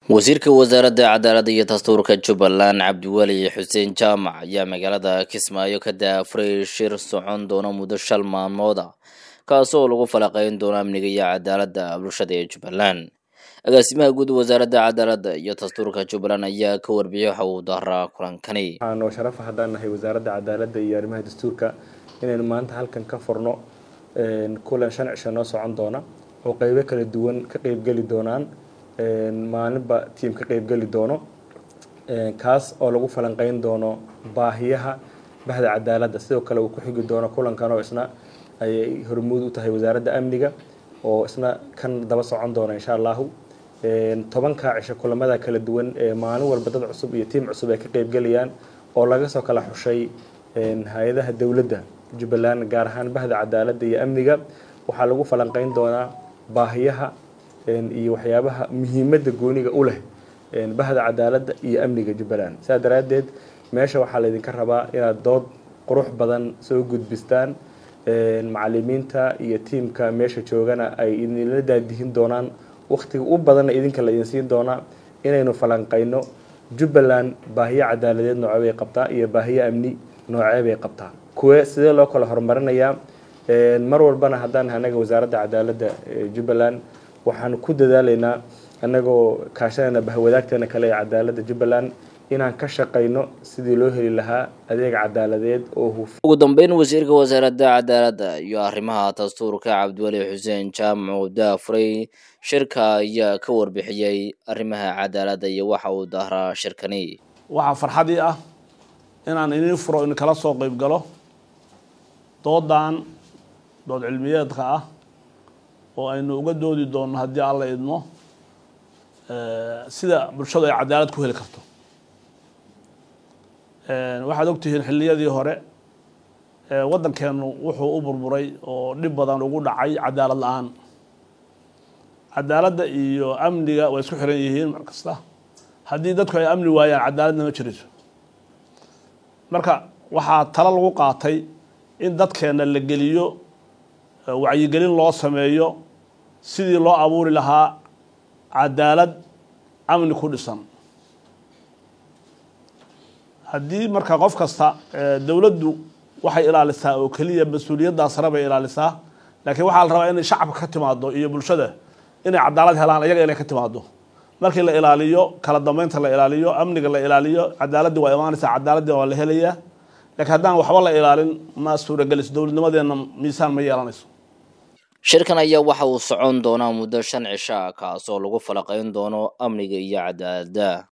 wasiirka wasaaradda cadaaladda iyo dastuurka jubbaland cabdiweli xuseen jaamac ayaa magaalada kismaayo ka daafuray shir socon doona muddo shal maalmood ah kaasoo lagu falaqeyn doono amniga iyo cadaaladda bulshada ee jubbaland agaasimaha guud wasaaradda cadaaladda iyo dastuurka jubbaland ayaa ka warbixiyay waxa uu daraa kulankani waxaa noo sharafa haddaan nahay wasaaradda cadaaladda iyo arrimaha dastuurka inaynu maanta halkan ka furno kulan shan cisho noo socon doona oo qeybo kala duwan ka qeybgeli doonaan maalinba tiim ka qeybgeli doono kaas oo lagu falanqeyn doono baahiyaha bahda cadaaladda sidoo kale uu ku xigi doono kulankan oo isna ayay hormuud u tahay wasaaradda amniga oo isna kan daba socon doona insha allahu tobanka cisho kulamada kala duwan ee maalin walba dad cusub iyo tiim cusub ay ka qeybgelayaan oo laga soo kala xushay hay-adaha dowladda jubbaland gaar ahaan bahda cadaaladda iyo amniga waxaa lagu falanqeyn doonaa baahiyaha iyo waxyaabaha muhiimadda gooniga u leh bahda cadaaladda iyo amniga jubbaland saa daraaddeed meesha waxaa laydinka rabaa inaad dood qurux badan soo gudbistaan macalimiinta iyo tiimka meesha joogana ay idinla daadihin doonaan wakhtiga u badanna idinka la idin siin doonaa inaynu falanqeyno jubbaland baahiyo cadaaladeed noocee bay qabtaa iyo baahiyo amni noocee bay qabtaa kuwe sidee loo kala horumarinayaa mar walbana haddaan anaga wasaaradda cadaaladda jubbaland waxaan ku dadaalaynaa annagoo kaashanayna bahwadaagteena kale ee cadaaladda jubbaland inaan ka shaqayno sidii loo heli lahaa adeeg cadaaladeed oo huf ugu dambeyn wasiirka wasaaradda cadaaladda iyo arrimaha dastuurka cabdiweli xuseen jaamac uu daafuray shirka ayaa ka warbixiyey arrimaha cadaaladda iyo waxa uu dahraa shirkani waxaa farxadii ah inaan inin furo in kala soo qeyb galo doodan dood cilmiyeedka ah oo aynu uga doodi doonno haddii alla idmo sida bulshadu ay cadaalad ku heli karto waxaad ogtihiin xilliyadii hore waddankeenu wuxuu u burburay oo dhib badan ugu dhacay cadaalad la-aan cadaaladda iyo amniga way isku xiran yihiin mar kasta haddii dadku ay amni waayaan cadaaladna ma jirayso marka waxaa talo lagu qaatay in dadkeena la geliyo wacyigelin loo sameeyo sidii loo abuuri lahaa cadaalad amni ku dhisan haddii marka qof kasta dowladdu waxay ilaalisaa oo keliya mas-uuliyaddaa sare bay ilaalisaa laakiin waxaa la rabaa inay shacabka ka timaado iyo bulshada inay cadaalad helaan iyaga inay ka timaado markii la ilaaliyo kala dambeynta la ilaaliyo amniga la ilaaliyo cadaaladii waa imaanaysaa cadaaladii waa la helayaa lakiin haddaan waxba la ilaalin ma suuragelis dowladnimadeenna miisaan ma yeelanayso shirkan ayaa waxa uu socon doonaa muddo shan cisho ah kaasoo lagu falaqeyn doono amniga iyo cadaaladda